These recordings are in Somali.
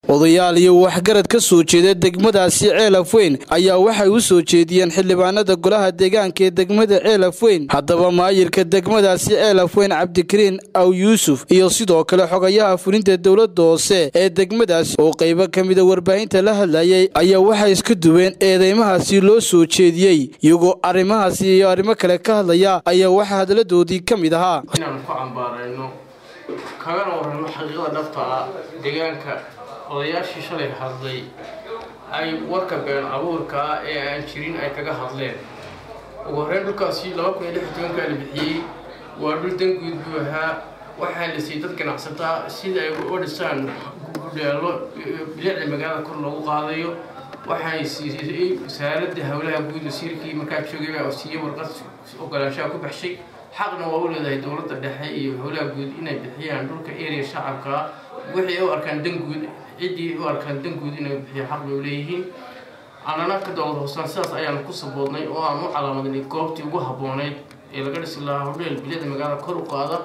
odayaal iyo waxgarad ka soo jeeda degmadaasi ceelaf weyn ayaa waxay u soo jeediyeen xildhibaanada golaha deegaanka ee degmada ceelaf weyn haddaba maayirka degmadaasi ceelaf weyn cabdikariin aw yuusuf iyo sidoo kale xogayaha fulinta dowladda hoose ee degmadaasi oo qaybo ka mida warbaahinta la hadlayay ayaa waxay iska duween eedeymahaasi loo soo jeediyey iyagoo arrimahaasi iyo arrimo kale ka hadlaya ayaa waxaa hadaladoodii ka mid ahaa inaan ku cambaarayno kagana warrano xaqiiqada dhabta ah deegaanka odayaashii shalay hadlay ay warka been abuurka ah ee aan jirin ay kaga hadleen ugu horreyn dhulkaasi laba kun iyo lix iyo tobankaa la bixiyey waa dhul danguud buu ahaa waxaa la siiyey dad ganacsataa sida ay u dhisaan gudheelo bilicda magaalada kor loogu qaadayo waxay siisay wasaaradda howlaha guud wasiirkii markaa joogay baa siiyey warqad ogolaanshaha ku baxshay xaqna waa u leedahay dowladda dhexe iyo howlaha guud inay bixiyaan dhulka area shacabka wixii u arkaan danguud ciddii u arkaan danguud inay bixiyo xaq bay u leeyihiin annana ka dowlad hoosaan sidaas ayaan ku saboodnay oo aan u calaamadnay goobtii ugu habboonayd ee laga dhisi lahaa hodheel bilicda magaalada kor u qaada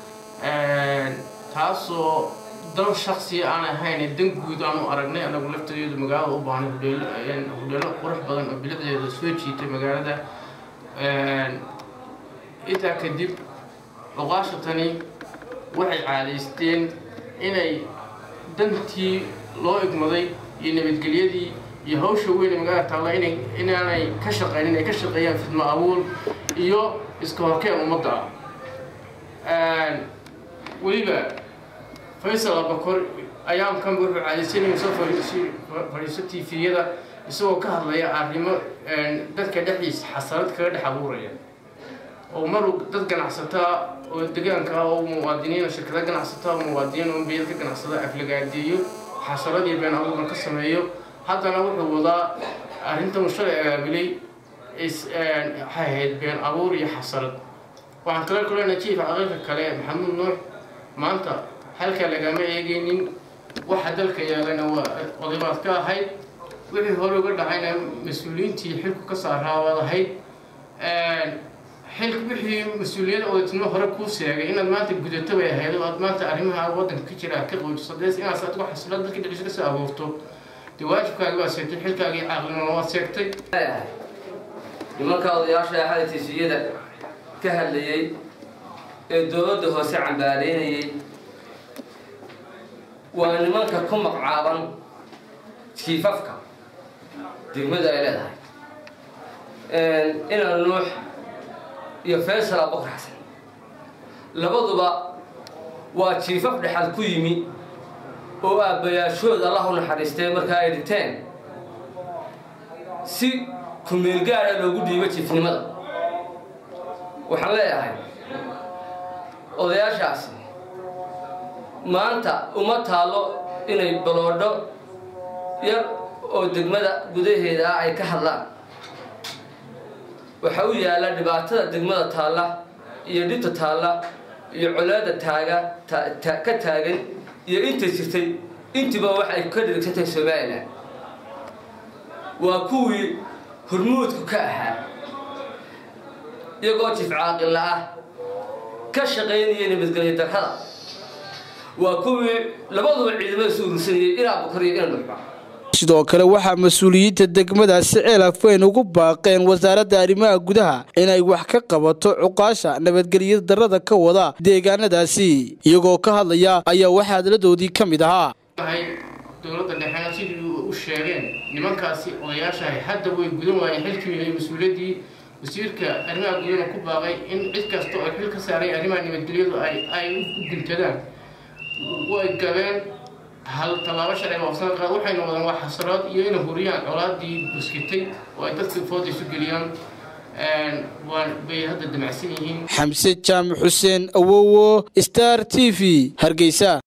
taasoo dal shaksiya aan ahayn dan guud aan u aragnay anagu laftadeedu magaalada u baahnay hodheelo qurux badan oo bilicdeeda soo jiitay magaalada intaa kadib oqaasha tani waxay caadaysteen inay dantii loo igmaday iyo nabadgelyadii iyo hawsha weyn ee magaalada taalla inay inaanay ka shaqaynin ay ka shaqeeyaan fidmo abuur iyo iska horkeen ummadda ah weliba faysal abakor ayaamkanba wuxuu caadaysanaya soo fadhiiso tifiyada isagoo ka hadlaya arrimo dadka dhexdiisa xasanad kaga dhex abuuraya oo maru dad ganacsataa oo degaanka ah oo muwaadiniin shirkada ganacsataa oo muwaadiniin oo biyad ka ganacsada aflagaadeeyo xasanad iyo been abuurna ka sameeyo haddana wuxuu wadaa arrintan shalay agaabilay waxay ahayd been abuur iyo xasanad waxaan kale kulena jiif caqiiqa kale maxamuud nuux maanta halkaa lagama eegaynin waxa dalka yaalana waa odabaad ka ahayd wixii hore uga dhacayna mas-uuliyiintii xilku ka saaraa waad ahayd xil wixii mas-uuliyada odatinimo hore kuu sheegay inaad maanta gudato bay ahayd oo aad maanta arrimaha waddanka ka jira ka qoojiso dees inaad adigo xasilad dadka dhexdiisa kasoo abuurto dee waajibkaagi waa seegtay xilkaagii caqlinimo waad seegtay nimanka odayaasha xadatiisiyada ka hadlayay ee dowladda hoose cambaareynayay waa nimanka ku magcaaban jiifafka degmada ay leedahay inaan nuux iyo faysal abukar xasan labaduba waa jiifaf dhexal ku yimi oo aabbayaashood allah u naxariistay markaa ay dhinteen si kumeelgaada loogu dhiibo jiifnimada waxaan leeyahay odayaashaasi maanta uma taallo inay baloodho yar oo degmada gudaheeda ah ay ka hadlaan waxaa u yaalla dhibaatada degmada taalla iyo dhibta taalla iyo colaada taaga ka taagan iyo inta jirtay intiiba waxay ka dhirigsantahay somalilan waa kuwii hormuudku ka ahaa iyagoo jif caaqilla ah ka shaqaynaya nabadgelyo darrada waa kuwii labaduba ciidamada su urursanayay inaa bukar iyo ina dhuxba sidoo kale waxaa mas-uuliyiinta degmadaasi ceelaf weyn ugu baaqeen wasaaradda arrimaha gudaha inay wax ka qabato cuqaasha nabadgelyo darrada ka wada deegaanadaasi iyagoo ka hadlaya ayaa waxaa hadladoodii ka mid ahaa dowladda dhexena sidii u sheegeen nimankaasi odayaashahay hadda way gudan waayeen xilkii iyo mas-uuliyaddii wasiirka arrimaha gudana ku baaqay in cid kasta oo xil ka saaray arrimaha nabadgelyadu ay u guntadaan way gabeen hal tallaabo sharciga waafsan qaad waxayna wadaan waa xasaraad iyo inay huriyaan colaadii buskitay oo ay dadka fooda isu geliyaan bay hadda damacsan yihiin xamse jaamac xuseen awowo star t v hargeysa